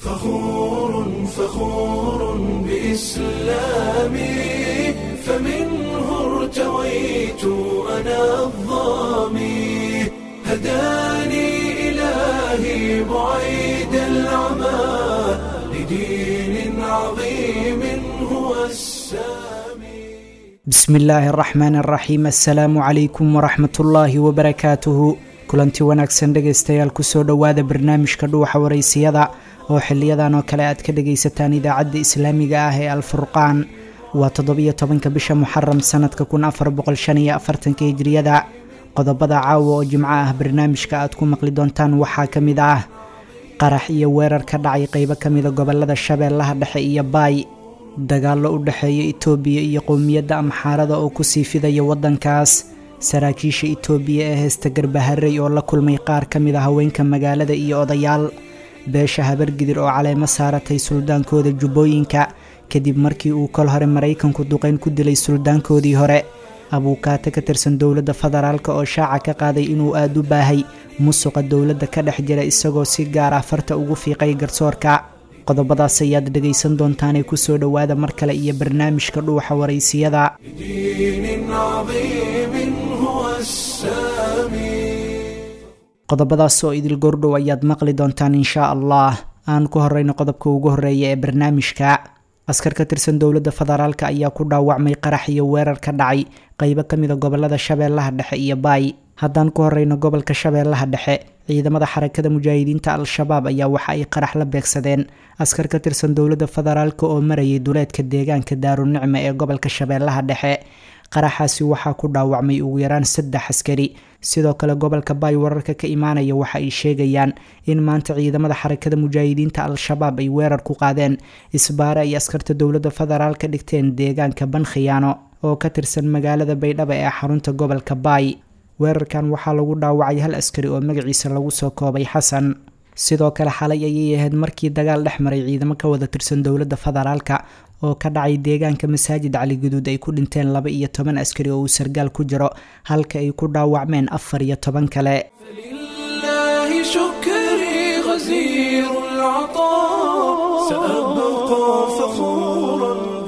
فخور فخور بإسلامي فمنه ارتويت أنا الظامي هداني إلهي بعيد العمى لدين عظيم هو السامي bismi illaahi araxmaan araxiim assalaamu calaykum waraxmatullaahi wabarakaatuhu kulanti wanaagsan dhegaystayaal kusoo dhowaada barnaamijka dhuuxa waraysiyada oo xiliyadan oo kale aad ka dhagaysataan idaacadda islaamiga ah ee alfurqaan waa toddobiyo tobanka bisha muxaram sanadka kun afar boqol shan iyo afartanka hijriyada qodobada caawa oo jimco ah barnaamijka aad ku maqli doontaan waxaa ka mid ah qarax iyo weerar ka dhacay qeybo ka mida gobolada shabeellaha dhexe iyo baay dagaallo u dhexeeya itoobiya iyo qowmiyadda amxaarada oo kusii fidaya waddankaas saraakiisha itoobiya ee heesta garbaharey oo la kulmay qaar ka mid a haweenka magaalada iyo odayaal beesha habargidir oo caleemo saaratay suldaankooda jubbooyinka kadib markii uu kol hore maraykanku duqeyn ku dilay suldaankoodii hore abuukaate ka tirsan dowladda federaalk oo shaaca ka qaaday inuu aada u baahay musuqa dowladda ka dhex jira isagoo si gaar ah farta ugu fiiqay garsoorka qodobadaas ayaad dhegaysan doontaanee kusoo dhowaada mar kale iyo barnaamijka dhuuxa waraysiyada دين عظيم هو السامي qodobadaas oo idil gordhow ayaad maqli doontaan inshaa allah aan ku horeyno qodobka ugu horeeya ee barnaamijka askar ka tirsan dowladda federaalk ayaa ku dhaawacmay qarax iyo weerar ka dhacay qeybo ka mida gobolada shabeellaha dhexe iyo baay haddaan ku horeyno gobolka shabeellaha dhexe ciidamada xarakada mujaahidiinta al-shabaab ayaa waxa ay qarax la beegsadeen askar ka tirsan dowladda federaalk oo marayay duleedka deegaanka daarunicme ee gobolka shabeellaha dhexe qaraxaasi waxaa ku dhaawacmay ugu yaraan saddex askari sidoo kale gobolka baay wararka ka imaanaya waxa ay sheegayaan in maanta ciidamada xarakada mujaahidiinta al-shabaab ay weerar ku qaadeen isbaare ay askarta dowladda federaal ka dhigteen deegaanka bankhiyaano oo ka tirsan magaalada baydhabo ee xarunta gobolka baay weerarkan waxaa lagu dhaawacay hal askari oo magaciisa lagu soo koobay xasan sidoo kale xalay ayay ahayd markii dagaal dhex maray ciidamo ka wada tirsan dowladda federaalka oo ka dhacay deegaanka masaajid cali guduud ay ku dhinteen laba iyo toban askari oo uu sargaal ku jiro halka ay ku dhaawacmeen afar iyo toban kale فلله شكري غزير العطاء سأبقى فخورا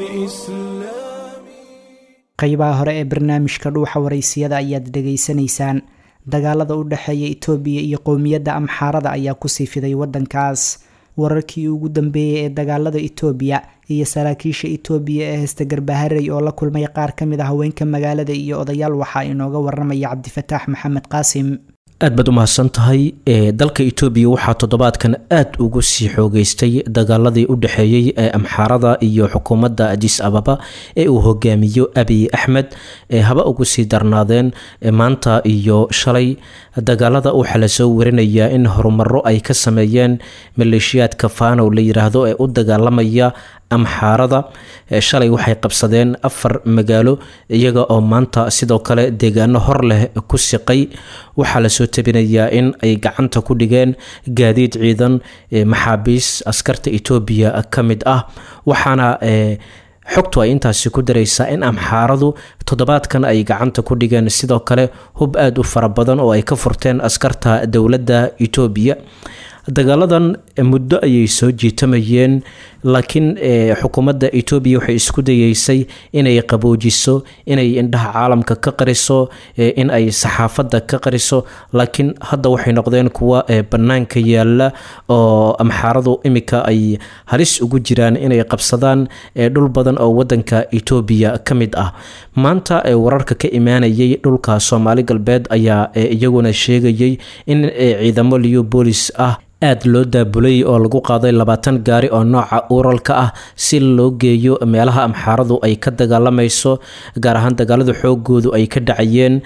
بإسلامي qeybaha hore ee barnaamijka dhuuxa waraysiyada ayaad dhegaysanaysaan dagaalada u dhexeeya itoobiya iyo qowmiyadda amxaarada ayaa kusii fiday waddankaas wararkii ugu dambeeyey ee dagaalada itoobiya iyo saraakiisha itoobiya ee heesta garbaharey oo la kulmay qaar ka mid a haweenka magaalada iyo odayaal waxaa inooga waramaya cabdifataax maxamed qaasim aad baad u mahadsan tahay ee dalka itoobiya waxaa toddobaadkan aad ugu sii xoogeystay dagaaladii u dhexeeyey ee amxaarada iyo xukuumadda adis ababa ee uu hogaamiyo abiy axmed ee haba ugu sii darnaadeen maanta iyo shalay dagaalada waxaa lasoo warinayaa in horumaro ay ka sameeyeen maleeshiyaadka fanow la yiraahdo ee u dagaalamaya amxaarada shalay waxay qabsadeen afar magaalo iyaga oo maanta sidoo kale deegaano hor leh ku siqay waxaa lasoo tabinayaa in ay gacanta ku dhigeen gaadiid ciidan maxaabiis askarta etoobiya ka mid ah waxaana xogtu ay intaasi ku daraysaa in amxaaradu toddobaadkan ay gacanta ku dhigeen sidoo kale hub aada u fara badan oo ay ka furteen askarta dowladda etoobiya dagaaladan muddo ayay soo jiitamayeen laakiin xukuumadda etoobiya waxay isku dayeysay inay qaboojiso inay indhaha caalamka ka qariso in ay saxaafadda ka qariso laakiin hadda waxay noqdeen kuwa bannaanka yaala oo amxaaradu imika ay halis ugu jiraan inay qabsadaan dhul badan oo wadanka etoobiya ka mid ah maanta wararka ka imaanayay dhulka soomaali galbeed ayaa iyaguna sheegayay in ciidamo leobolis ah aada loo daabulay oo lagu qaaday labaatan gaari oo nooca uralka ah si loo geeyo meelaha amxaaradu ay ka dagaalamayso gaar ahaan dagaalada xoogoodu ay ka dhacayeen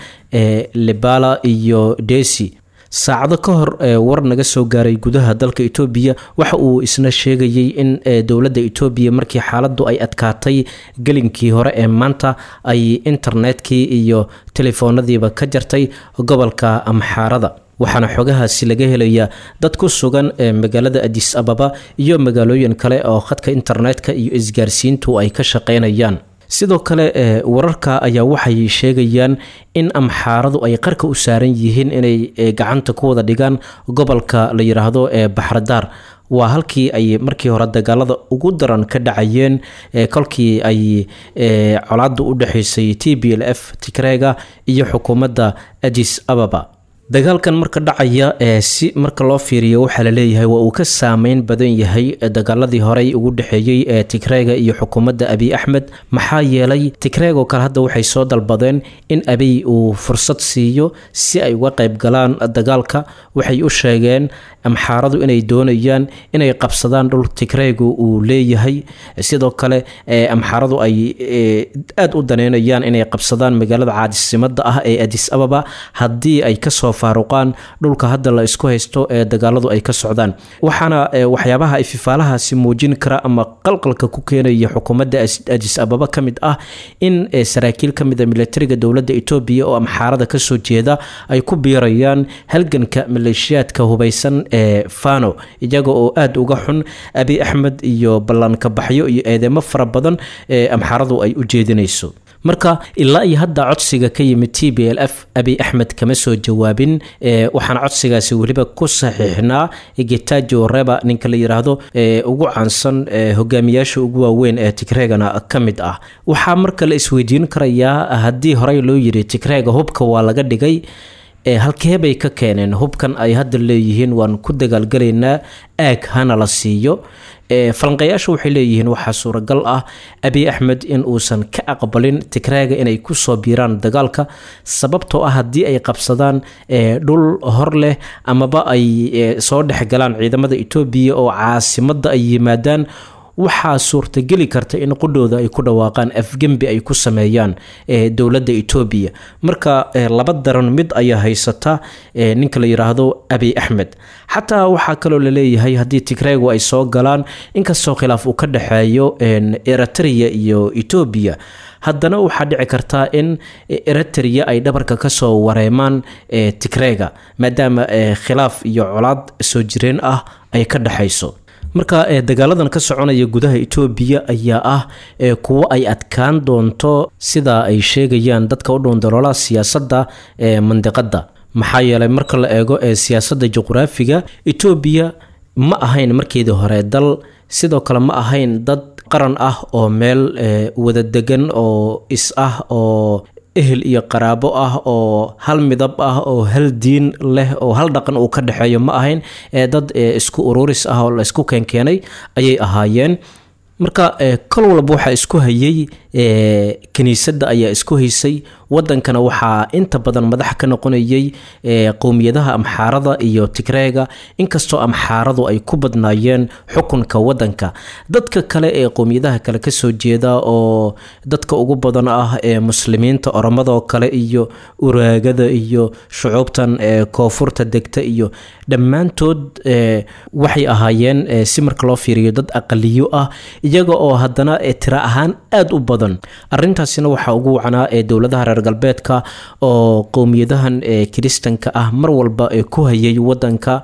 libala iyo desi saacado ka hor war naga soo gaaray gudaha dalka etoobiya waxa uu isna sheegayay in dowladda etoobiya markii xaaladdu ay adkaatay gelinkii hore ee maanta ay internetkii iyo telefoonadiiba ka jartay gobolka amxaarada waxaana xogahaasi laga helayaa dad ku sugan ee magaalada adis ababa iyo magaalooyin kale oo khadka internetka iyo isgaarsiintu ay ka shaqeynayaan sidoo kale wararka ayaa waxay sheegayaan in amxaaradu ay qarka u saaran yihiin inay gacanta ku wada dhigaan gobolka la yidhaahdo ee baxradaar waa halkii ay markii hore dagaalada ugu daran ka dhacayeen kolkii ay colaadu u dhexaysay t b l f tigrega iyo xukuumadda adis ababa dagaalkan marka dhacaya ee si marka loo fiiriyo waxaa laleeyahay waa uu ka saameyn badan yahay dagaaladii horey ugu dhexeeyey ee tigrega iyo xukuumadda abiy axmed maxaa yeelay tigreegoo kale hadda waxay soo dalbadeen in abiy uu fursad siiyo si ay uga qayb galaan dagaalka waxay u sheegeen amxaaradu inay doonayaan inay qabsadaan dhul tigreegu uu leeyahay sidoo kale amxaaradu ay aada u daneynayaan inay qabsadaan magaalada caadisimada ah ee adis ababa haddii ay kasoo faaruqaan dhulka hadda la isku haysto ee dagaaladu ay ka socdaan waxaana waxyaabaha ay fifaalahaasi muujin kara ama qalqalka ku keenaya xukuumadda adis ababa ka mid ah in saraakiil ka mid a militariga dowladda etoobiya oo amxaarada kasoo jeeda ay ku biirayaan halganka maleeshiyaadka hubaysan ee fano iyaga oo aada uga xun abiy axmed iyo ballanka baxyo iyo eedeymo fara badan ee amxaaradu ay u jeedinayso marka ilaa iyo hadda codsiga ka yimid t b l f abiy axmed kama soo jawaabin waxaana codsigaasi weliba ku saxiixnaa getajo reba ninka la yiraahdo ugu caansan hogaamiyaasha ugu waaweyn ee tigreegana ka mid ah waxaa marka la isweydiin karayaa haddii horey loo yiri tigreega hubka waa laga dhigay halkee bay ka keeneen hubkan ay hadda leeyihiin waan ku dagaalgalaynaa aag hana la siiyo falanqayaasha waxay leeyihiin waxaa suuragal ah abiy axmed in uusan ka aqbalin tigreega inay kusoo biiraan dagaalka sababtoo ah haddii ay qabsadaan dhul hor leh amaba ay soo dhexgalaan ciidamada etoobiya oo caasimada ay yimaadaan waxaa suurtageli karta in qudhooda ay ku dhawaaqaan afgembi ay ku sameeyaan dowladda etoobiya marka laba daran mid ayaa haysata ninka la yiraahdo abiy axmed xataa waxaa kaloo laleeyahay haddii tigreegu ay soo galaan inkastoo khilaaf uu ka dhexeeyo eritrea iyo etoobiya haddana waxaa dhici kartaa in eritrea ay dhabarka kasoo wareemaan tigreega maadaama khilaaf iyo colaad soo jireen ah ay ka dhexayso marka dagaaladan ka soconaya gudaha etoobiya ayaa ah kuwo ay adkaan doonto sida ay sheegayaan dadka u dhoondaloolaha siyaasadda ee mandiqadda maxaa yeelay marka la eego ee siyaasadda juqraafiga etoobiya ma ahayn markeedii hore dal sidoo kale ma ahayn dad qaran ah oo meel wada degan oo is ah oo ehel iyo qaraabo ah oo hal midab ah oo hal diin leh oo hal dhaqan uu ka dhexeeyo ma ahayn ee dad isku ururis ah oo la isku keenkeenay ayay ahaayeen marka kol walba waxaa isku hayay kiniisadda ayaa isku haysay wadankana waxaa inta badan madax ka noqonayay qowmiyadaha amxaarada iyo tigreega inkastoo amxaaradu ay ku badnaayeen xukunka wadanka dadka kale ee qowmiyadaha kale kasoo jeeda oo dadka ugu badan ah ee muslimiinta oromadoo kale iyo uraagada iyo shucuubtan koonfurta degta iyo dhammaantood waxay ahaayeen si marka loo fiiriyo dad aqaliyo ah iyaga oo haddana tira ahaan aada u badan arintaasina waxaa ugu wacanaa ee dowladaha reer galbeedka oo qowmiyadahan kiristanka ah mar walba ku hayay wadanka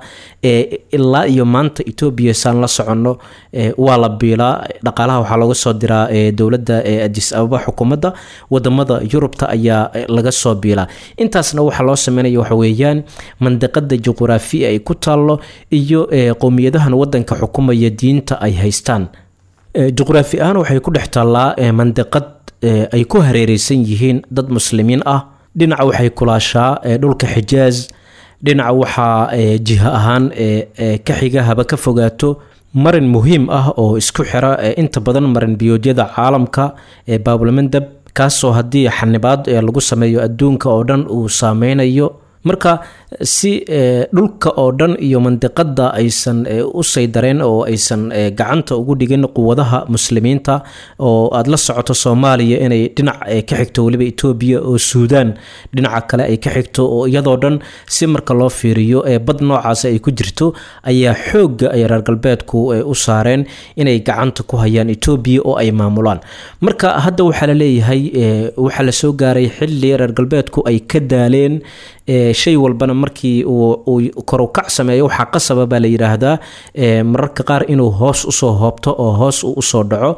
ilaa iyo maanta etoobiya saan la soconno waa la biilaa dhaqaalaha waxaa looga soo diraa dowladda adis ababa xukuumadda wadamada yurubta ayaa laga soo biilaa intaasna waxaa loo sameynaya waxa weeyaan mandiqada juquraafi ay ku taallo iyo qowmiyadahan wadanka xukumaya diinta ay haystaan juqraafi ahaan waxay ku dhex taallaa mandiqad ay ku hareereysan yihiin dad muslimiin ah dhinaca waxay kulaashaa dhulka xijaaz dhinaca waxaa jiha ahaan ka xiga haba ka fogaato marin muhiim ah oo isku xira inta badan marin biyoodyada caalamka ee baabulmandab kaasoo haddii xanibaad lagu sameeyo adduunka oo dhan uu saameynayo marka si dhulka oo dhan iyo mandiqada aysan u saydareen oo aysan gacanta ugu dhigin quwadaha muslimiinta oo aada la socoto soomaaliya inay dhinac ka xigto weliba etoobiya oo suudaan dhinaca kale ay ka xigto oo iyadoo dhan si marka loo fiiriyo bad noocaas ay ku jirto ayaa xoogga ay reer galbeedku u saareen inay gacanta ku hayaan etoobiya oo ay maamulaan marka hadda waxaa laleeyahay waxaa lasoo gaaray xili reer galbeedku ay ka daaleen shay walbana markii uu korukac sameeyo waxaa qasaba baa la yidhaahdaa mararka qaar inuu hoos usoo hoobto oo hoos uu usoo dhaco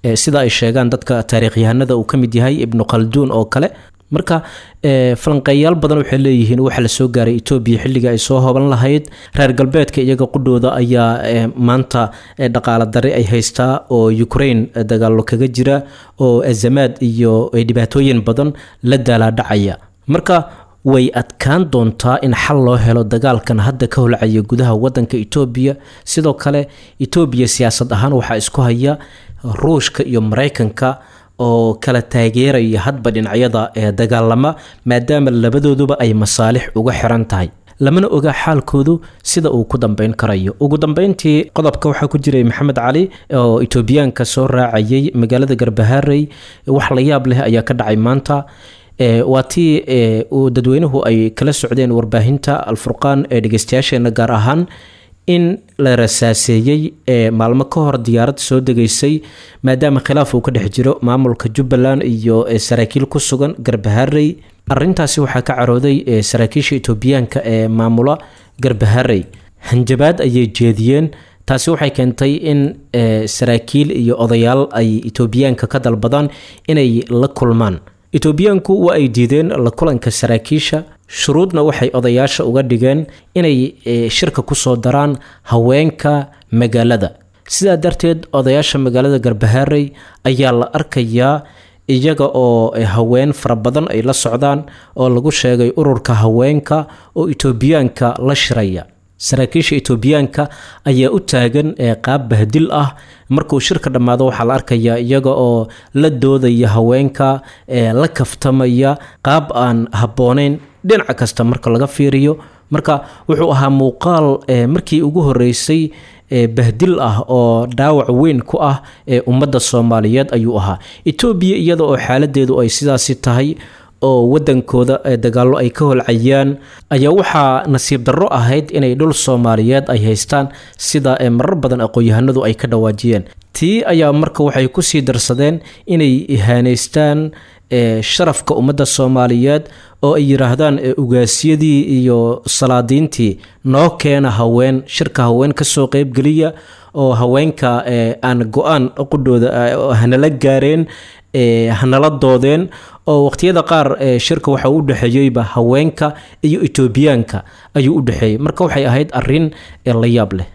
sida ay sheegaan dadka taariikhyahanada uu ka mid yahay ibnu khalduun oo kale marka falanqeeyaal badan waxay leeyihiin waxa la soo gaaray etoobiya xilliga ay soo hoban lahayd reer galbeedka iyaga qudhooda ayaa maanta dhaqaala dare ay haystaa oo ukraine dagaalo kaga jira oo azamaad iyo dhibaatooyin badan la daalaadhacaya marka way adkaan doontaa in xal loo helo dagaalkan hadda ka holcaya gudaha wadanka etoobiya sidoo kale etoobiya siyaasad ahaan waxaa isku haya ruushka iyo maraykanka oo kala taageeraya hadba dhinacyada ee dagaalama maadaama labadooduba ay masaalix uga xiran tahay lamana oga xaalkoodu sida uu ku dambeyn karayo ugu dambeyntii qodobka waxaa ku jiray maxamed cali oo etoobiyaanka soo raacayay magaalada garbaharey wax la yaab leh ayaa ka dhacay maanta waa tii dadweynuhu ay kala socdeen warbaahinta alfurqaan ee dhegeystayaasheena gaar ahaan in la rasaaseeyey maalmo ka hor diyaarad soo degeysay maadaama khilaaf uu ka dhex jiro maamulka jubbaland iyo saraakiil ku sugan garbaharey arintaasi waxaa ka carooday saraakiisha etoobiyaanka ee maamula garbaharey hanjabaad ayay jeediyeen taasi waxay keentay in saraakiil iyo odayaal ay etoobiyaanka ka dalbadaan inay la kulmaan etoobiyaanku waa ay diideen la kulanka saraakiisha shuruudna waxay odayaasha uga dhigeen inay shirka kusoo daraan haweenka magaalada sidaa darteed odayaasha magaalada garbaharey ayaa la arkayaa iyaga oo haween fara badan ay la socdaan oo lagu sheegay ururka haweenka oo etoobiyaanka la shiraya saraakiisha etoobiyaanka ayaa u taagan qaab bahdil ah markuu shirka dhammaado waxaa la arkayaa iyaga oo la doodaya haweenka la kaftamaya qaab aan habbooneyn dhinaca kasta marka laga fiiriyo marka wuxuu ahaa muuqaal markii ugu horeysay bahdil ah oo dhaawac weyn ku ah ummadda soomaaliyeed ayuu ahaa etoobiya iyada oo xaaladeedu ay sidaasi tahay oo wadankooda dagaallo ay ka holcayaan ayaa waxaa nasiib darro ahayd inay dhul soomaaliyeed ay haystaan sida marar badan aqoon-yahanadu ay ka dhawaajiyeen tii ayaa marka waxay kusii darsadeen inay ihaaneystaan sharafka ummadda soomaaliyeed oo ay yidhaahdaan ugaasyadii iyo salaadiintii noo keena haween shirka haween kasoo qeybgeliya oo haweenka aan go-aan qudhooda hanala gaareen hanala doodeen oo waqtiyada qaar shirka waxa u dhexeeyeyba haweenka iyo etoobiyaanka ayuu u dhexeeyey marka waxay ahayd arin la yaab leh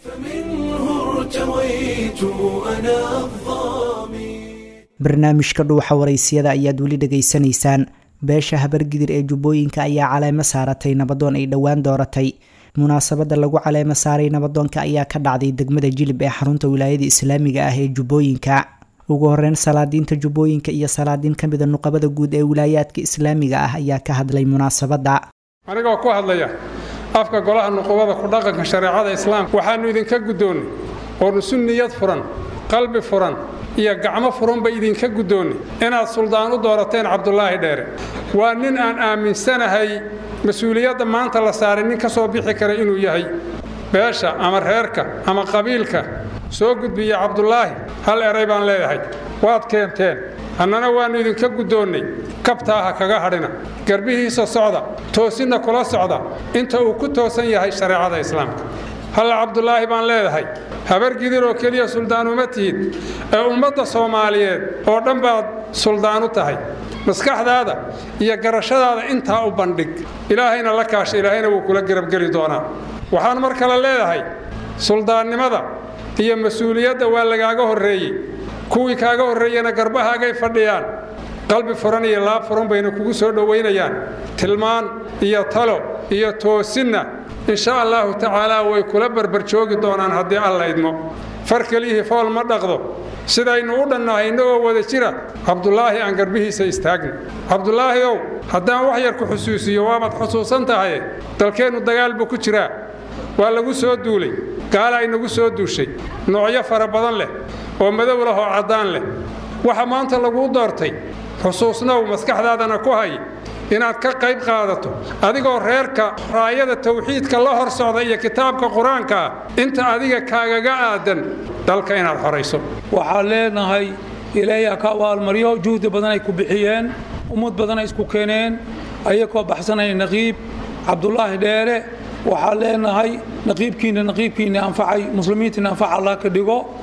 barnaamijka dhuuxa waraysiyada ayaad weli dhegaysanaysaan beesha habargidir ee jubbooyinka ayaa caleemo saaratay nabadoon ay dhowaan dooratay munaasabada lagu caleemo saaray nabadoonka ayaa ka dhacday degmada jilib ee xarunta wilaayada islaamiga ah ee jubbooyinka ugu horeyn salaadiinta jubbooyinka iyo salaadiin ka mida nuqabada guud ee wilaayaadka islaamiga ah ayaa ka hadlay munaasabadda anigoo ku hadlaya afka golaha nuqubada ku dhaqanka shareecada islaamka waxaannu idinka guddoonnay oonu sunniyad furan qalbi furan iyo gacmo furanba idinka guddoonnay inaad suldaan u doorateen cabdulaahi dheere waa nin aan aaminsanahay mas-uuliyadda maanta la saaray nin ka soo bixi kara inuu yahay beesha ama reerka ama qabiilka soo gudbiya cabdulaahi hal eray baan leeyahay waad keenteen annana waannu idinka guddoonnay kabtaa ha kaga hadhina garbihiisa socda toosinna kula socda inta uu ku toosan yahay shareecada islaamka hal cabdulaahi baan leedahay habargidir oo keliya suldaan uma tihid ee ummadda soomaaliyeed oo dhan baad suldaan u tahay maskaxdaada iyo garashadaada intaa u bandhig ilaahayna la kaasha ilaahayna wuu kula garabgeli doonaa waxaan mar kale leedahay suldaannimada iyo mas-uuliyadda waa lagaaga horreeyey kuwii kaaga horreeyena garbahaagay fadhiyaan qalbi furan iyo laab furan bayna kugu soo dhowaynayaan tilmaan iyo talo iyo toosinna insha allahu tacaalaa way kula barbarjoogi doonaan haddii alla idmo far kelihii fool ma dhaqdo sidaynu u dhannahay innagoo wada jira cabdulaahi aan garbihiisa istaagna cabdulaahi ow haddaan wax yar ku xusuusiyo waabaad xusuusan tahaye dalkeennu dagaal buu ku jiraa waa lagu soo duulay gaala inagu soo duushay noocyo fara badan leh oo madow leh oo caddaan leh waxa maanta laguu doortay xusuusnow maskaxdaadana ku hay inaad ka qayb qaadato adigoo reerka raayada tawxiidka la hor socda iyo kitaabka qur-aanka ah inta adiga kaagaga aadan dalka inaad xorayso waxaan leenahay ilaahay ka abaalmaryo juhdi badan ay ku bixiyeen ummad badan ay isku keeneen ayagoo baxsanaya naqiib cabdulaahi dheere waxaan leenahay naqiibkiinna naqiibkiinna anfacay muslimiintiina anfaca allah ka dhigo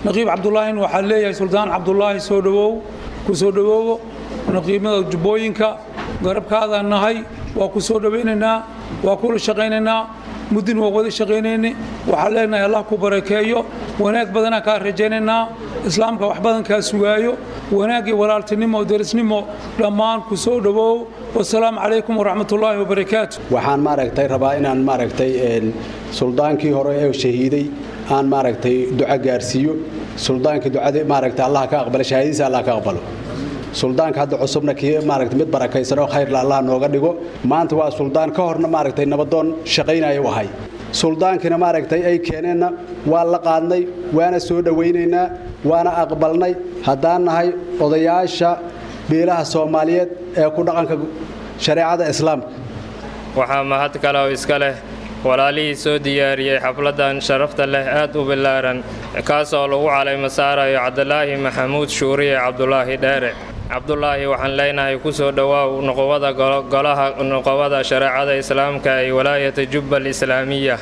naqiib cabdulaahin waxaa leeyahay suldaan cabdulaahi soo dhowow ku soo dhowoowo naqiibnada jubbooyinka garabkaadaan nahay waa ku soo dhowaynaynaa waa kula shaqaynaynaa muddin waa wada shaqaynayne waxaan leenahay allah ku barakeeyo wanaag badanaa kaa rajaynaynaa islaamka wax badan kaa sugaayo wanaag iyo walaaltinimo derisnimo dhammaan ku soo dhowow wasalaamu calaykum waraxmatullaahi wabarakaatu waxaan maaragtay rabaa inaan maaragtay suldaankii hore ee shahiiday aan maaragtay duco gaarsiiyo suldaankii ducada maaragtay allah ka aqbalo shahaadadiisa allah ka aqbalo suldaanka hadda cusubna kii maaragtay mid barakaysan oo khayrla allah nooga dhigo maanta waa suldaan ka horna maaragtay nabadoon shaqaynaya u ahay suldaankina maaragtay ay keeneenna waa la qaadnay waana soo dhowaynaynaa waana aqbalnay haddaan nahay odayaasha beelaha soomaaliyeed ee ku dhaqanka shareecada islaamka waxaa mahad kale oo iska leh walaalihii soo diyaariyey xafladdan sharafta leh aad u billaaran kaasoo lagu calaymo saarayo cabdulaahi maxamuud shuuriye cabdulaahi dheere cabdulaahi waxaan leenahay ku soo dhowaaw nuqubada golaha nuqubada shareecada islaamka ee walaayata jubba alislaamiya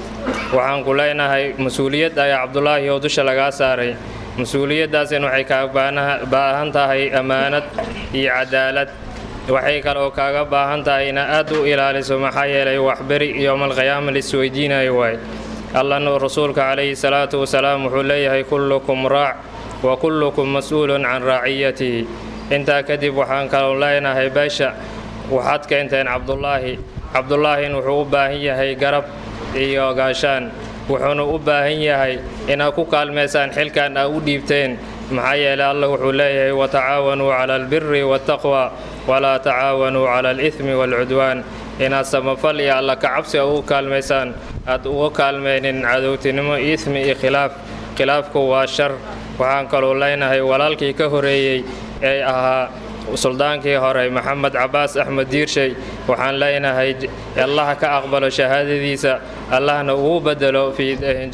waxaan ku leenahay mas-uuliyad ayaa cabdulaahi oo dusha lagaa saaray mas-uuliyaddaasina waxay kaaga baahan tahay ammaanad iyo cadaalad waxay kaloo kaaga baahan tahay ina aad u ilaaliso maxaa yeelay waxberi yowmalqiyaama laisweydiinayo waay allana rasuulka calayhi salaatu wasalaam wuxuu leeyahay kullukum raac wa kullukum mas-uulun can raaciyatihi intaa kadib waxaan kaloo leenahay beesha waxaad keenteen cabdulaahi cabdulaahin wuxuu u baahan yahay garab iyo gaashaan wuxuuna u baahan yahay inaad ku kaalmaysaan xilkan aa u dhiibteen maxaa yeelay allah wuxuu leeyahay watacaawanuu cala albiri waataqwa walaa tacaawanuu cala alithmi waalcudwaan inaad samafal iyo alla kacabsi a ugu kaalmaysaan aad uga kaalmaynin cadowtinimo ismi iyo khilaaf khilaafku waa shar waxaan kaloo leenahay walaalkii ka horeeyey ee ahaa suldaankii hore maxamed cabaas axmed diirshay waxaan leenahay allaha ka aqbalo shahaadadiisa allahna ugu bedelo fii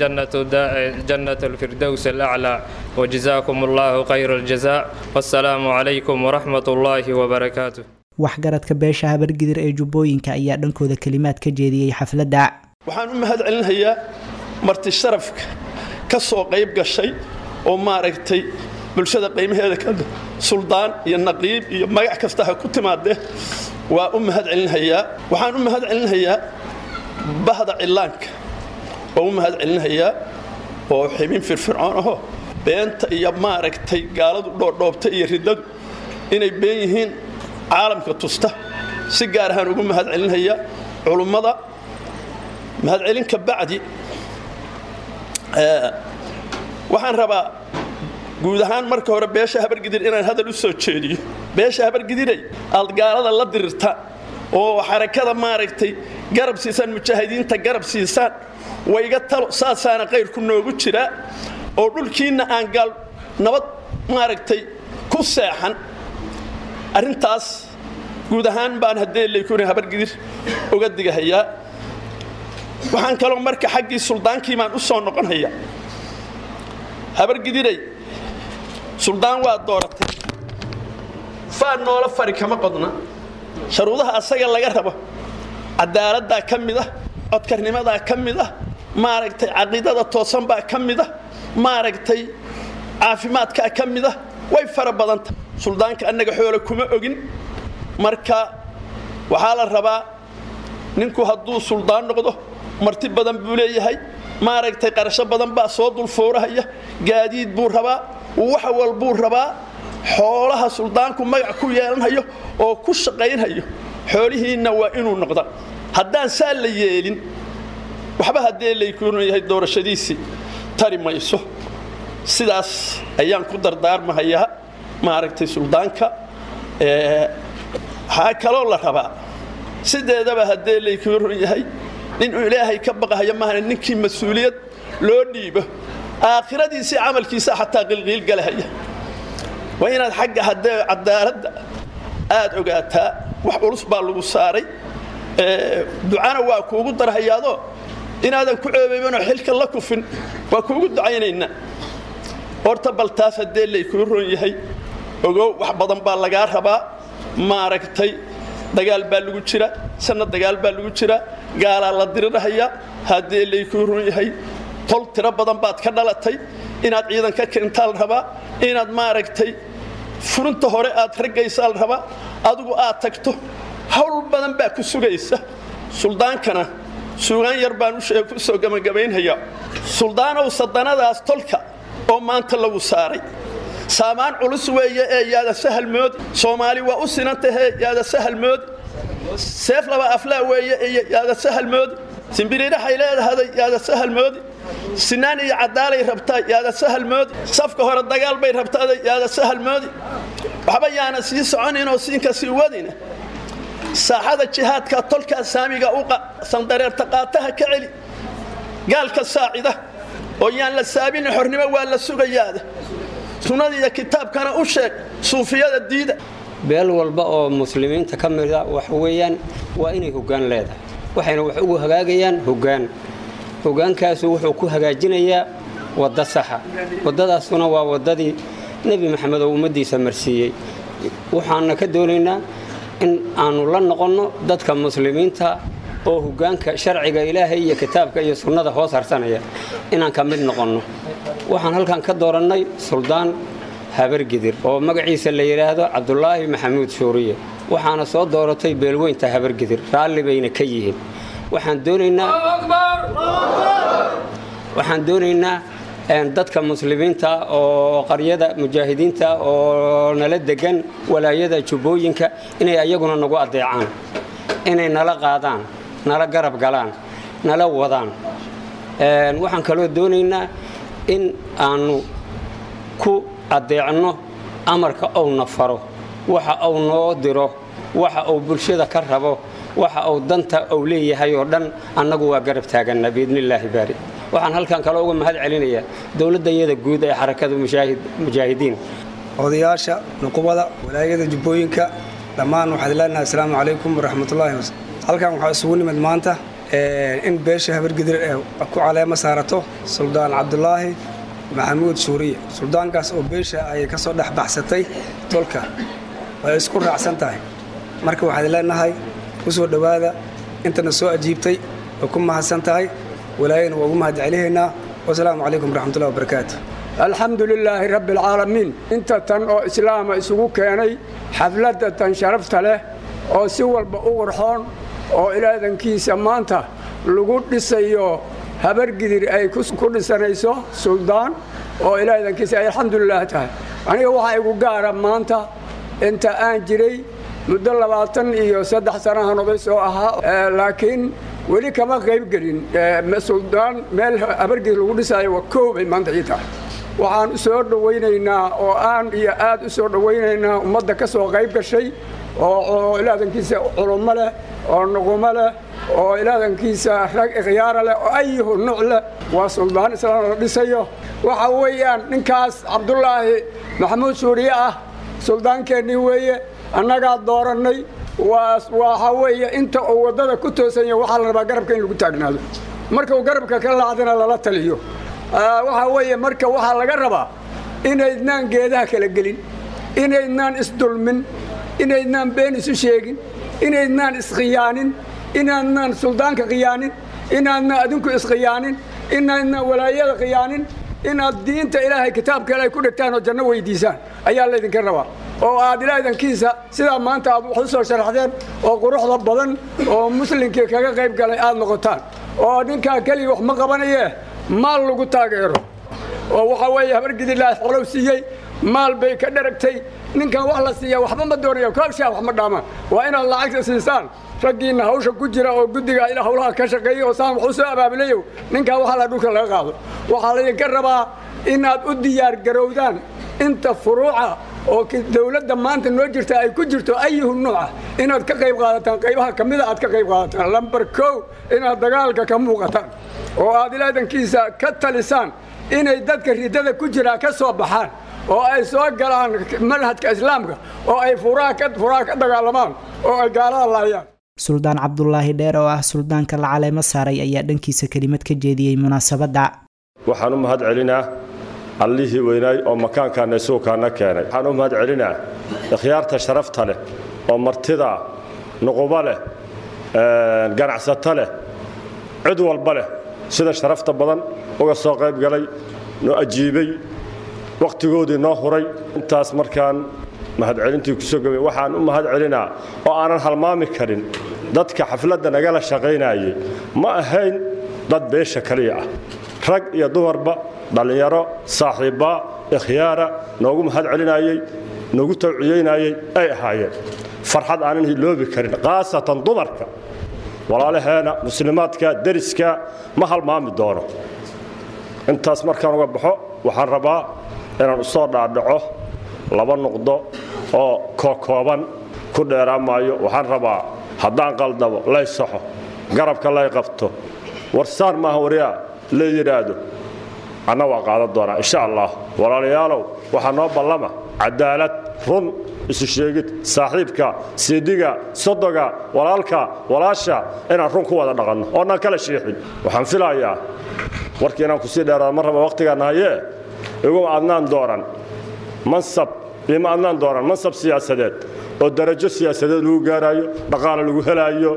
jannat alfirdows alaclaa wajazaakum allahu khayra aljaza wassalaamu calaykum waraxmat ullaahi wabarakaatu waxgaradka beesha habargidir ee jubbooyinka ayaa dhankooda kelimaad ka jeediyey xafladda waxaan u mahad celinayaa marti sharafka ka soo qayb gashay oo maaragtay bulshada qiimaheeda ka suldaan iyo naqiib iyo magac kasta ha ku timaadee waa u mahad celinhayaa waxaan u mahad celinhayaa bahda cillaanka oo u mahad celinhayaa oo xibin firfircoon aho beenta iyo maaragtay gaaladu dhoodhoobta iyo riddadu inay been yihiin caalamka tusta si gaar ahaan ugu mahad celinhayaa culummada mahadcelin ka bacdi waxaan rabaa guud ahaan marka hore beesha habargidir inaan hadal u soo jeediyo beesha habargidiray aad gaalada la dirirta oo xarakada maaragtay garab siisaan mujaahidiinta garab siisaan wayga talo saasaana qayrku noogu jiraa oo dhulkiinna aan gaal nabad maaragtay ku seexan arrintaas guud ahaan baan haddee laykuna habargidir uga digahayaa waxaan kaloo marka xaggii suldaankii baan u soo noqonhayaa habargidiray suldaan waa dooratay faan noola fari kama qodna sharuudaha asaga laga rabo cadaaladdaa ka mid ah codkarnimadaa ka mid ah maaragtay caqiidada toosan baa ka mid ah maaragtay caafimaadkaa ka mid ah way fara badanta suldaanka annaga xoole kuma ogin marka waxaa la rabaa ninku hadduu suldaan noqdo marti badan buu leeyahay maaragtay qarasho badan baa soo dulfuurahaya gaadiid buu rabaa wax walbuu rabaa xoolaha suldaanku magac ku yeelanhayo oo ku shaqaynhayo xoolihiinna waa inuu noqda haddaan saa la yeelin waxba haddee laykuunu yahay doorashadiisii tari mayso sidaas ayaan ku dardaarmahayaa maaragtay suldaanka waxaa kaloo la rabaa sideedaba haddee laykuunu yahay ninuu ilaahay ka baqahaya maahane ninkii mas-uuliyad loo dhiibo aakhiradiisii camalkiisa xataa qilqiilgalahaya waa inaad xagga haddee cadaaladda aad ogaataa wax culus baa lagu saaray ducana waa kuugu darhayaadoo inaadan ku ceebaybanoo xilka la kufin waa kuugu ducaynaynaa horta bal taas haddee laykuu ron yahay ogow wax badan baa lagaa rabaa maaragtay dagaal baa lagu jira sanna dagaal baa lagu jira gaalaa la dirirahaya haddee laykuu ron yahay tol tiro badan baad ka dhalatay inaad ciidan ka keentaa la rabaa inaad maaragtay furinta hore aad raggaysaa la rabaa adigu aad tagto hawl badan baa ku sugaysa suldaankana suugaan yar baan ku soo gabagabaynhayaa suldaanow sadanadaas tolka oo maanta lagu saaray saamaan culus weeye ee yaada sahal moodi soomaali waa u sinan tahee yaada sahal moodi seef laba aflaa weeye iyo yaada sahal moodi simbiriidhaxay leedahaday yaada sahal moodi sinaan iyo cadaalay rabtaa yaada sahal moodi safka hore dagaal bay rabtaaday yaada sahal moodi waxba yaana sii soconinoo siinka sii wadina saaxada jihaadka tolkaa saamiga u sandareerta qaataha ka celi gaalka saacida oo yaan la saabinin xornimo waa la sugayaada sunnada iyo kitaabkana u sheeg suufiyada diida beel walba oo muslimiinta ka mida waxa weeyaan waa inay hoggaan leedahay waxayna wax ugu hagaagayaan hoggaan hoggaankaasu wuxuu ku hagaajinayaa wadda saxa waddadaasuna waa waddadii nebi maxamed oo ummaddiisa marsiiyey waxaana ka doonaynaa in aannu la noqonno dadka muslimiinta oo hoggaanka sharciga ilaahay iyo kitaabka iyo sunnada hoos harsanaya inaan ka mid noqonno waxaan halkan ka doorannay suldaan habargidir oo magaciisa la yidhaahdo cabdulaahi maxamuud shuuriye waxaana soo dooratay beelweynta habargidir raalli bayna ka yihiin waxaan doonaynaa waxaan doonaynaa dadka muslimiinta oo qaryada mujaahidiinta oo nala degan walaayada jubbooyinka inay ayaguna nagu adeecaan inay nala qaadaan nala garab galaan nala wadaan waxaan kaloo doonaynaa in aannu ku adeecno amarka owna faro waxa uu noo diro waxa uu bulshada ka rabo waxa uu danta uu leeyahay oo dhan annagu waa garab taaganna biidnillaahi baari waxaan halkan kale uga mahad celinayaa dowladdayada guud ee xarakada mujaahidiin odayaasha nuqubada walaayada jubbooyinka dhammaan waxaad leenahay asalaamu calaykum waraxmatullaahi halkan waxaa isugu nimid maanta in beesha habargidir ee ku caleemo saarato suldaan cabdulaahi maxamuud shuuriye suldaankaas oo beesha ay ka soo dhex baxsatay tolka way isku raacsan tahay marka waxaad leenahay ku soo dhowaada intana soo ajiibtay way ku mahadsan tahay walaayana waa ugu mahad celihaynaa wasalaamu calaykum waraxmatullahi wabarakaatu alxamdu lilaahi rabbi alcaalamiin inta tan oo islaama isugu keenay xafladda tan sharafta leh oo si walba u qurxoon oo ilaadankiisa maanta lagu dhisayo habargidir ay ku dhisanayso suldaan oo ilaadankiisa ay alxamdulilah tahay aniga waxaa igu gaara maanta inta aan jiray muddo labaatan iyo saddex sanahan oday soo ahaa laakiin weli kama qaybgelin suldaan meel habargidir lagu dhisaayo waa koobay maanta ii tahay waxaan u soo dhowaynaynaa oo aan iyo aad u soo dhowaynaynaa ummadda ka soo qayb gashay oo ilaadankiisa culummo leh oo nuqumo leh oo ilaadankiisa rag ikhyaara leh oo ayuhu nuuc leh waa suldaan islaam la dhisayo waxa weeyaan ninkaas cabdulaahi maxamuud suuriye ah suldaankeennii weeye annagaa doorannay waxa weeye inta uu waddada ku toosanya waxaa la rabaa garabka in lagu taagnaado marka uu garabka ka laacdana lala taliyo waxa weeye marka waxaa laga rabaa inaydnaan geedaha kala gelin inaydnaan isdulmin inaydnaan been isu sheegin inaydnaan iskhiyaanin inaadnaan suldaanka khiyaanin inaadnaan adinku iskhiyaanin inaadnaan walaayada khiyaanin inaad diinta ilaahay kitaabka ilaahay ku dhegtaan oo janno weydiisaan ayaa laydinka rabaa oo aad ilaadankiisa sidaa maanta aad wax u soo sharaxdeen oo quruxda badan oo muslimkii kaga qayb galay aad noqotaan oo ninkaa keliya wax ma qabanayee maal lagu taageero oo waxa weeye habargidilaahi xolow siiyey maal bay ka dharagtay ninkan wax la siiya waxba ma doonayo koobshaa wax ma dhaamaan waa inaad lacagta siisaan raggiinna hawsha ku jira oo guddiga ila hawlaha ka shaqeeya oo saan wax u soo abaabilayo ninkan waxaa la dhulka laga qaado waxaa laydinka rabaa inaad u diyaar garowdaan inta furuuca oo dowladda maanta noo jirta ay ku jirto ayuhu nuuca inaad ka qayb qaadataan qaybaha ka mida aad ka qayb qaadataan lambar kow inaad dagaalka ka muuqataan oo aad ilaadankiisa ka talisaan inay dadka ridada ku jiraa ka soo baxaan oo ay soo galaan manhajka islaamka oo ay furaha ka dagaalamaan oo ay gaalada laayaan suldaan cabdulaahi dheer oo ah suldaanka la caleemo saaray ayaa dhankiisa kelimad ka jeediyey munaasabadda waxaan u mahad celinaa allihii weynaay oo makaankaana isuukaana keenay waxaan u mahad celinaa ikhyaarta sharafta leh oo martida nuqubo leh ganacsato leh cid walba leh sida sharafta badan uga soo qayb galay noo ajiibay wakhtigoodii noo huray intaas markaan mahadcelintii kusoo gabay waxaan u mahad celinaa oo aanan halmaami karin dadka xafladda nagala shaqaynayay ma ahayn dad beesha kaliya ah rag iyo dumarba dhallinyaro saaxiibba ikhyaara noogu mahad celinayey noogu tawciyeynayey ay ahaayeen farxad aanan hiloobi karin khaasatan dumarka walaalaheena muslimaadka deriska ma halmaami doono intaas markaan uga baxo waxaan rabaa inaan usoo dhaadhaco laba nuqdo oo kookooban ku dheeraan maayo waxaan rabaa haddaan qaldabo lay saxo garabka lay qabto warsaan maaha waryaa la yidhaahdo anna waa qaadan doonaa insha allah walaalayaalow waxaa noo ballama cadaalad run isu sheegid saaxiibka sidiga sodoga walaalka walaasha inaan run ku wada dhaqanno oonaan kala shiixin waxaan filayaa warkii inaan kusii dheeraado ma raba wakhtigaan nahayee iguma adnaan dooran mansab ima adnaan dooran mansab siyaasadeed oo darajo siyaasadeed lagu gaaraayo dhaqaale lagu helaayo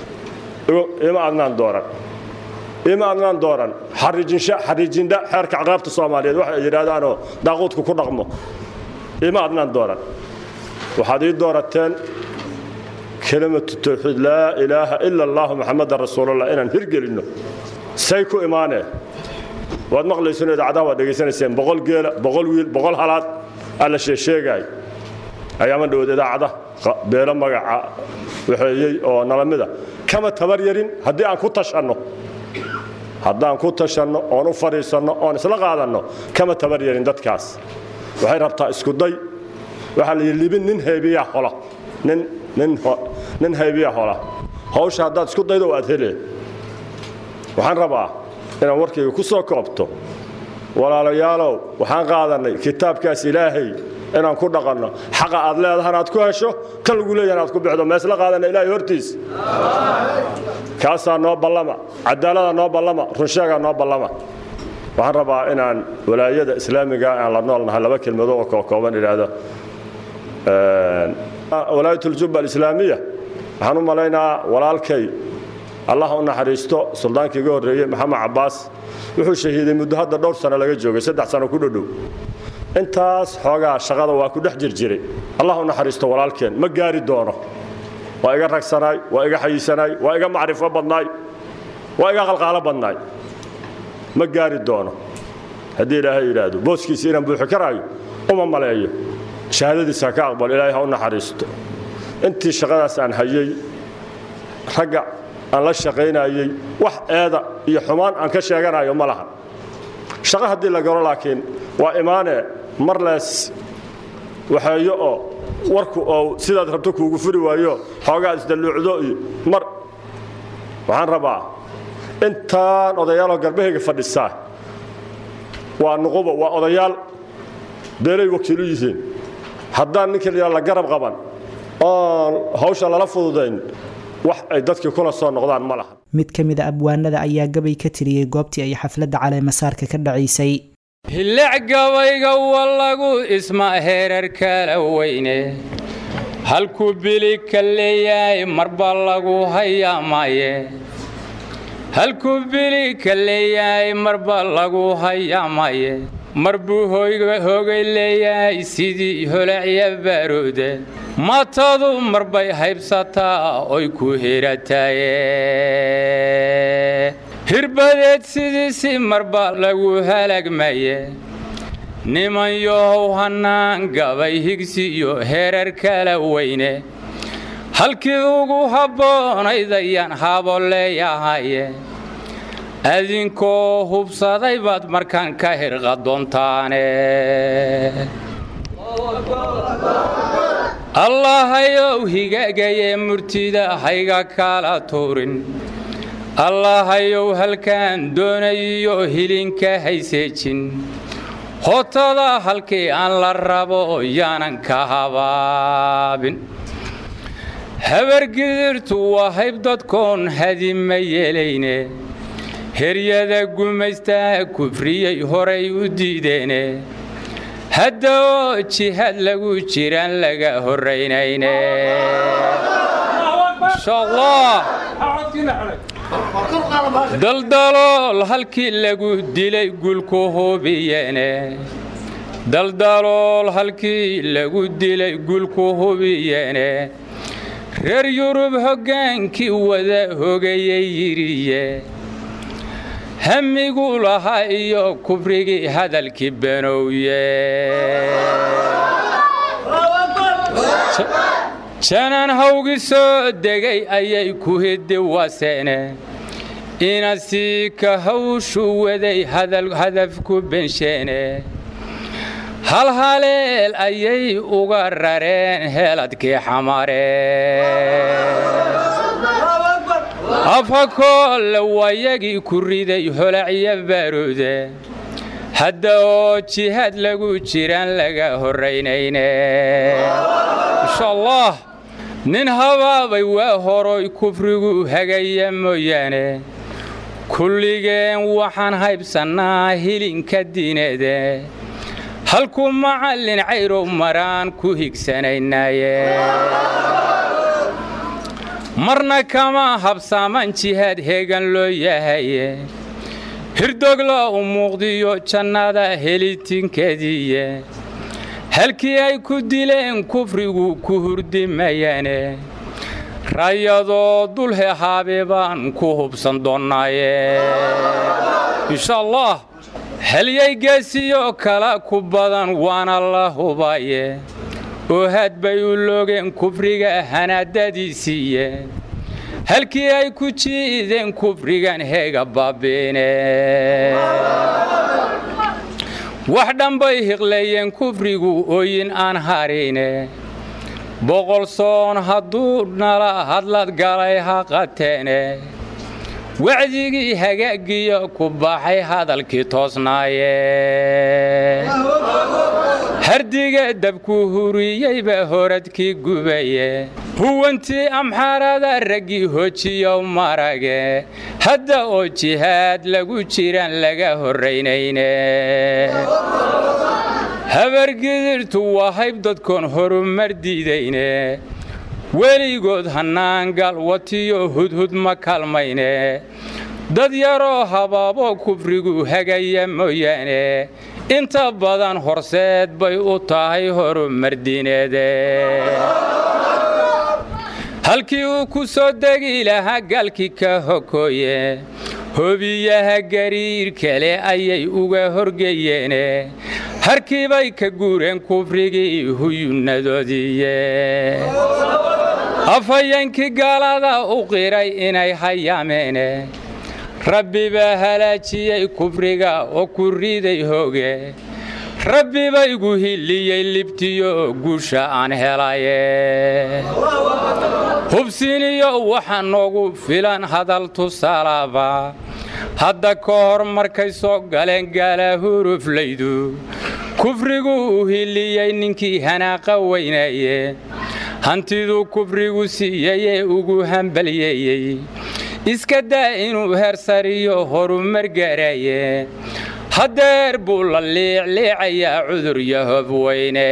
ima adnaan dooran ima adnaan dooran xariijindha xeerka caqaabta soomaaliyeed waxay yidhaahdaanoo daaquudku ku dhaqmo ima adnaan dooran waxaad ii doorateen kelimatu tawxiid laa ilaaha ila allahu maxamadan rasuulallah inaan hirgelinno say ku imaanee waad maqlayseen idaacadaha waad dhegaysanayseen boqol geela boqol wiil boqol halaad alla sheesheegaay ayaama dhawood idaacada beelo magaca waxeeyey oo nala mida kama tabar yarin haddii aan ku tashanno haddaan ku tashanno oon u fadhiisanno oon isla qaadanno kama tabar yarin dadkaas waxay rabtaa iskuday waxaa la yidhi libin nin haybiyaa hola nin nin nin haybiyaa hola hawsha haddaad isku daydo waad helee waxaan rabaa inaan warkayga ku soo koobto walaalayaalow waxaan qaadannay kitaabkaas ilaahay inaan ku dhaqanno xaqa aad leedahana aad ku hesho kan lagu leeyahan aad ku bixdo meesla qaadanna ilaahay hortiis kaasaa noo ballama cadaalada noo ballama runsheegaa noo ballama waxaan rabaa inaan walaayada islaamiga aan la noolnahay laba kelmado oo kookooban idhaahdo walaayatuljubba alislaamiya waxaan u malaynaa walaalkay allah u naxariisto suldaankii iga horreeyey maxamed cabbaas wuxuu shahiiday muddo hadda dhowr sano laga joogay saddex sano ku dhodhow intaas xoogaa shaqada waa ku dhex jirjiray allah u naxariisto walaalkeen ma gaari doono waa iga ragsanaay waa iga xayiisanaay waa iga macrifo badnaay waa iga qalqaalo badnaay ma gaari doono haddii ilaahay yidhaahdo booskiisa inaan buuxi karaayo uma maleeyo shahaadadiisa ha ka aqbal ilaahay ha u naxariisto intii shaqadaas aan hayey ragga aan la shaqaynayey wax eeda iyo xumaan aan ka sheeganayo ma laha shaqo haddii la galo laakiin waa imaanee mar lees waxeeyo oo warku oo sidaad rabto kuugu furi waayo xoogaad isdalluucdo iyo mar waxaan rabaa intaan odayaaloo garbahayga fadhisaa waa nuqubo waa odayaal beelay wakiilu yihiin haddaan ninka la la garab qaban oon hawsha lala fududayn wax ay dadkii kula soo noqdaan ma laha mid ka mid a abwaanada ayaa gabay ka tiriyey goobtii ay xafladda caleemasaarka ka dhacaysay hilic gabayga wallagu isma heerar kala weyne halkuu bili ka leeyahay marba lagu hayaamaye halkuu bili ka leeyahay marba lagu hayaamaye mar buu hoogay leeyahay sidii holacya baaroode matadu marbay haybsataa oy ku hirataaye hirbadeed sidiisi marba lagu halagmaye niman yohow hannaan gabay higsi iyo heerar kala weyne halkii ugu habboonayd ayaan habo leeyahaye adinkoo hubsaday baad markaan ka hirqa doontaane allahayow higagayee murtida hayga kala tuurin allahayow halkaan doonayiyo hilinka hayseejin hotada halkii aan la rabo yaanan ka habaabin habargidirtu waa hayb dadkoon hadima yeelayne heryada gumaystaa kufriyey horay u diideene hadda oo jihaad lagu jiraan laga horraynayne daldalool halkii lagu dilay gulku hubiyene daldalool halkii lagu dilay gulku hubiyene reer yurub hoggaankii wada hogayay yidhiye hamigu lahaa iyo kubrigii hadalkii banowye janaan hawgi soo degay ayay ku hiddi waseene inasii ka hawshu waday hadafku bensheene hal haleel ayay uga rareen heeladkii xamareen afakoolle wayagii ku riday holacyo baaruude hadda oo jihaad lagu jiraan laga horraynayne insha allah nin habaabay waa horoy kufrigu hagaya mooyaane kulligeen waxaan haybsannaa hilinka diineede halkuu macallin cayrow maraan ku higsanaynaaye marna kama habsaaman jihaad heegan loo yahaye hirdogla u muuqdiyo jannada helitinkeediiye halkii ay ku dileen kufrigu ku hurdimayaane rayadoo dulhe haabe baan ku hubsan doonnaaye insha allah halyay geesiyo kala ku badan waana la hubaye oo had bay u loogeen kufriga hanaadadiisiiye halkii ay ku jiideen kufrigan heega baabiine wax dhanbay hiqleeyeen kufrigu ooyin aan harine boqol soon hadduu nala hadlad galay ha qateene wacdigii hagaagiyo ku baxay hadalkii toosnaaye hardiga dabku huriyeyba horadkii gubaye huwantii amxaarada raggii hojiyow marage hadda oo jihaad lagu jiraan laga horraynayne habargidirtu waa hayb dadkoon horumar diidayne weligood hannaangal watiyo hudhud ma kalmayne dad yaroo habaabo kufrigu hagaya mooyaane inta badan horseed bay u tahay horumar diineede halkii uu ku soo degi lahaa galkii ka hokooye hobiyaha gariir kale ayay uga horgeyeene harkii bay ka guureen kufrigii huyunnadoodiiye afhayeenkii gaalada u qiray inay hayaameene rabbi baa halaajiyey kufriga oo ku riday hooge rabbi ba igu hiliyey libtiyo guusha aan helaye hubsiniyo waxa noogu filan hadal tusaalaaba hadda ka hor markay soo galeen gaala huruflaydu kufrigu u hiliyey ninkii hanaaqa weynaye hantiduu kufrigu siiyeyee ugu hambalyeeyey iska daa inuu heersariyo horumar gaaraye haddeer buu la liicliicayaa cudur yahob weyne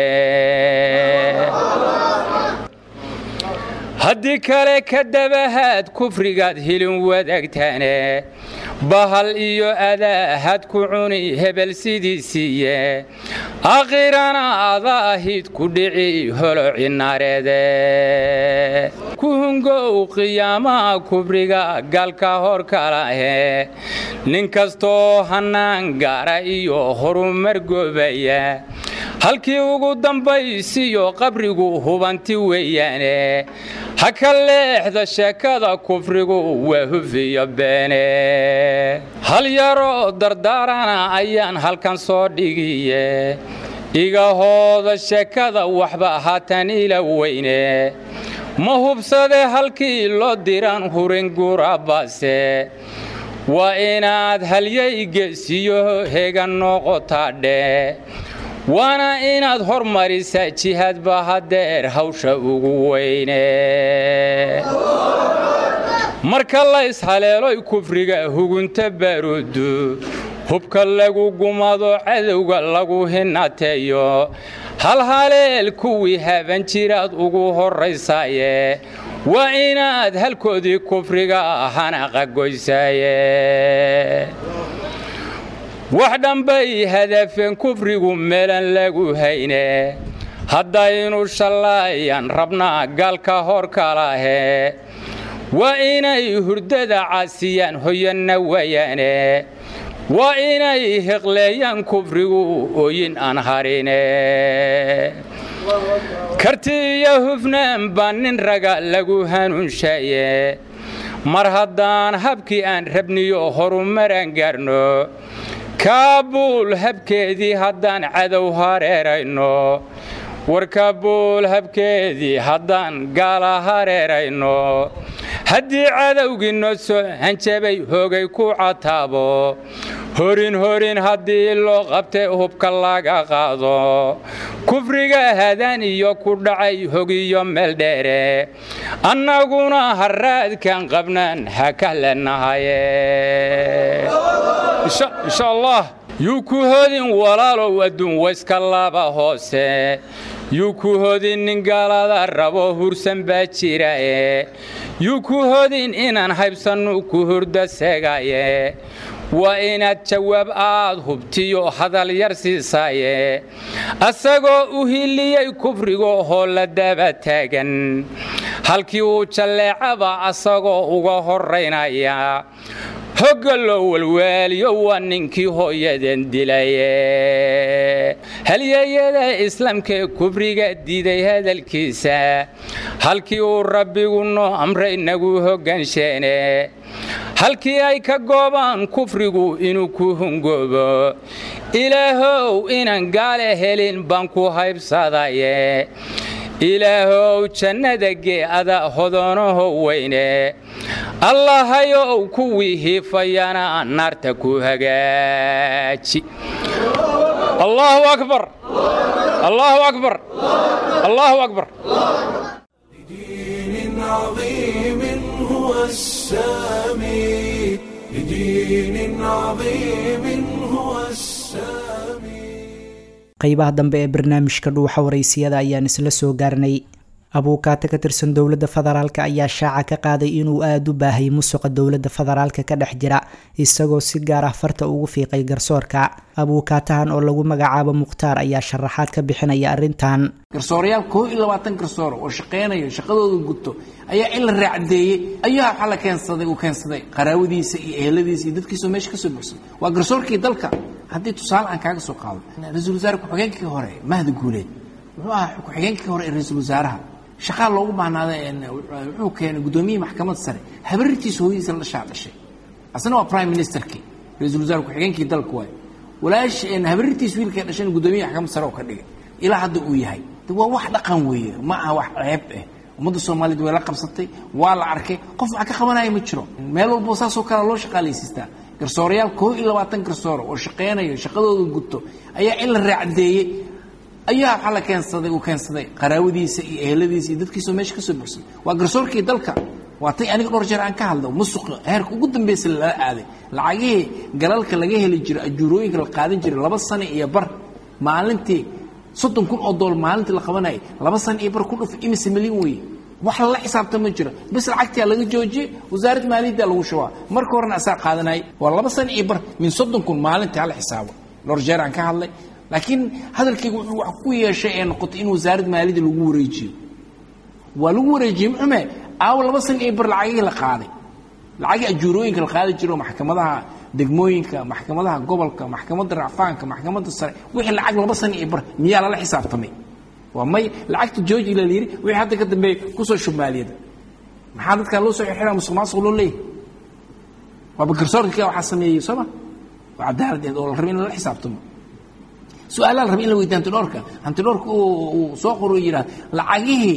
haddii kale ka dabahaad kufrigaad hilin wadaagtaane bahal iyo adaahad ku cuni hebel sidiisiiye akhirana adaahid ku dhici holoci nareede ku hungow qiyaamaha kufriga galka hor kalahe nin kastoo hannaan gaara iyo horumar goobaya halkii ugu dambaysiyo qabrigu hubanti weeyaane ha ka leexda sheekada kufrigu waa hufiyo beene hal yaroo dardaarana ayaan halkan soo dhigiye igahooda sheekada waxba haatan ila weyne ma hubsade halkii loo diran hurin gurabase waa inaad halyaygeesiyo heega noqotaadhe waana inaad hormarisaa jihaadba haddeer hawsha ugu weyne marka la ishaleeloy kufriga hugunta baaruudu hubka lagu gumado cadowga lagu hinateeyo hal haleel kuwii haban jiraad ugu horraysaaye waa inaad halkoodii kufriga hanaqa goysaaye wax dhanbay hadafeen kufrigu meelan lagu hayne haddaynu shallaayaan rabnaa gaalka hor kalahe waa inay hurdada caasiyaan hoyanna wayaane waa inay hiqleeyaan kufrigu ooyin aan harine karti iyo hufnaan baa nin raga lagu hanuunshaye mar haddaan habkii aan rabniyo horumaraan gaarno kaabuul habkeedii haddaan cadow hareerayno war kaabuul habkeedii haddaan gaala hareerayno haddii cadowgii noo soo hanjabay hoogay ku cataabo horin horin haddii loo qabtay hubka laga qaado kufriga hadan iyo ku dhacay hogiyo meel dheere annaguna haraadkan qabnaan ha kahlanahaye insha allah yuu ku hodin walaalow adduun wayska laba hoose yuu ku hodin nin gaalada rabo hursan baa jirae yuu ku hodin inaan haybsannu ku hurda segaye waa inaad jawaab aad hubtiyo hadal yar siisaaye asagoo u hiliyey kufrigo hoo la daba taagan halkii uu jalleecaba asagoo uga horraynaya hogga loo walwaaliyo waa ninkii hooyaden dilaye halyeeyada islaamkaee kufriga diiday hadalkiisa halkii uu rabbigu noo amray nagu hoggansheene halkii ay ka goobaan kufrigu inuu ku hungoobo ilaahow inaan gaale helin baan ku haybsadaye ilaahow jannada gee'ada hodoonaho weyne allahayow kuwii hiifayana naarta ku hagaaji allahu akbar allahu akbar allahu akbar لدين عظيم هو السامي لدين عظيم هو السامي qaybaha dambe ee barnaamijka dhuuxa waraysiyada ayaan isla soo gaarnay abuukaate ka tirsan dowladda federaalk ayaa shaaca ka qaaday inuu aada u baahay musuqa dowladda federaalka ka dhex jira isagoo si gaar ah farta ugu fiiqay garsoorka abuukaatahan oo lagu magacaabo mukhtaar ayaa sharaxaad ka bixinaya arrintan garsoorayaal koo iyo labaatan garsoor oo shaqaynayo shaqadooda guto ayaa in la raacdeeyey ayaa waxaa la keensaday uu keensaday qaraawadiisa iyo eheladiisa iyo dadkiisoo meesha ka soo buxsay waa garsoorkii dalka haddii tusaale aan kaaga soo qaado ra-iisul wasaare ku-xigeenkii hore mahdi guuleed wuxuu ahaa ku-xigeenkii hore ee ra-iisul wasaaraha shaqaa loogu baahnaada wuxuu keenay guddoomiyihii maxkamadda sare habaritiisa hooyadiisa la shaadhashay asna waa prime ministerkii ra-iisul wasaare ku-xigeenkii dalka waay walaash habaritiis wiilkay dhashan guddoomiyaha maxkamadda sare oo ka dhigay ilaa hadda uu yahay waa wax dhaqan weeye ma aha wax ceeb ah ummadda soomaaliyeed way la qabsatay waa la arkay qof wax ka qabanaya ma jiro meel walbo saasoo kale loo shaqaalaysiistaa garsoorayaal koo iyo labaatan garsooro oo shaqaynayo shaqadooda guto ayaa in la raacdeeyey ayaa waxaa la keensaday uu keensaday qaraawadiisa iyo eheladiisa iyo dadkiisoo meesha ka soo buxsay waa garsoorkii dalka waa tay aniga dhowr jeer aan ka hadlo musuqa heerka ugu dambaysa lala aaday lacagihii galalka laga heli jiray ajuurooyinka la qaadan jiray laba sano iyo bar maalintii soddon kun oo dool maalintii la qabanayay laba sano iyo bar ku dhuf imise milyan weeye wax lala xisaabta ma jiro bis lacagtaa laga joojiyey wasaaradda maaliyadda lagu shubaa marka horena asaa qaadanayay waa laba sano iyo bar min soddon kun maalintii hala xisaabo dhowr jeer aan ka hadlay laakiin hadalkayga wuxuu wax ku yeeshay ee noqotay in wasaaradda maaliyadda lagu wareejiyo waa lagu wareejiyey muxume aawo laba sano iyo bar lacagihii la qaaday lacagii ajuurooyinka la qaadi jiro maxkamadaha degmooyinka maxkamadaha gobolka maxkamadda racfaanka maxkamadda sare wixii lacag laba sano iyo bar miyaa lala xisaabtamay waa may lacagta georgi la yidhi wixii hadda ka dambeeyey kusoo shub maaliyadda maxaa dadkaa loo soo xirxiraa musuq maasuq loo leeyahay waaba garsoorka waxaa sameeyey sooma waa cadaaladeed oo la rabay in lala xisaabtamo su-aalaa la rabay in la weydiiyo hantidhoorka hantidhoorka uu soo qoro yidhaha lacagihii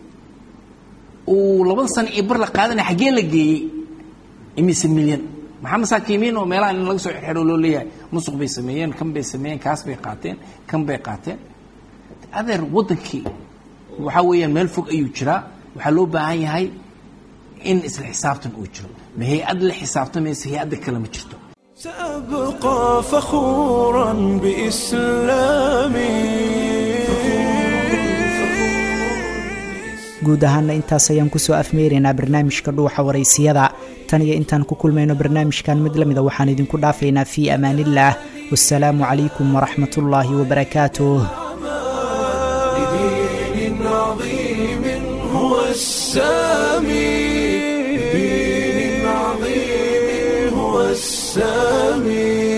uu laba sano iyo bar la qaadanaya xaggee la geeyey imise milyan maxaa masaakiimiin oo meelaha in laga soo xirxiro loo leeyahay musuq bay sameeyeen kan bay sameeyeen kaas bay qaateen kan bay qaateen adeer waddankii waxaa weeyaan meel fog ayuu jiraa waxaa loo baahan yahay in isla xisaabtan uu jiro ma hay-ad la xisaabtamaysa hay-adda kale ma jirto سأبقى فخورا بإسلامي guud ahaana intaas ayaan kusoo afmeeraynaa barnaamijka dhuuxa waraysiyada tan iyo intaan ku kulmayno barnaamijkan mid lamida waxaan idinku dhaafaynaa fii amaanillaah wasalaamu calaykum waraxmat ullaahi wabarakaatuh لدين عظيم هو السامي لدين عظيم هو السامي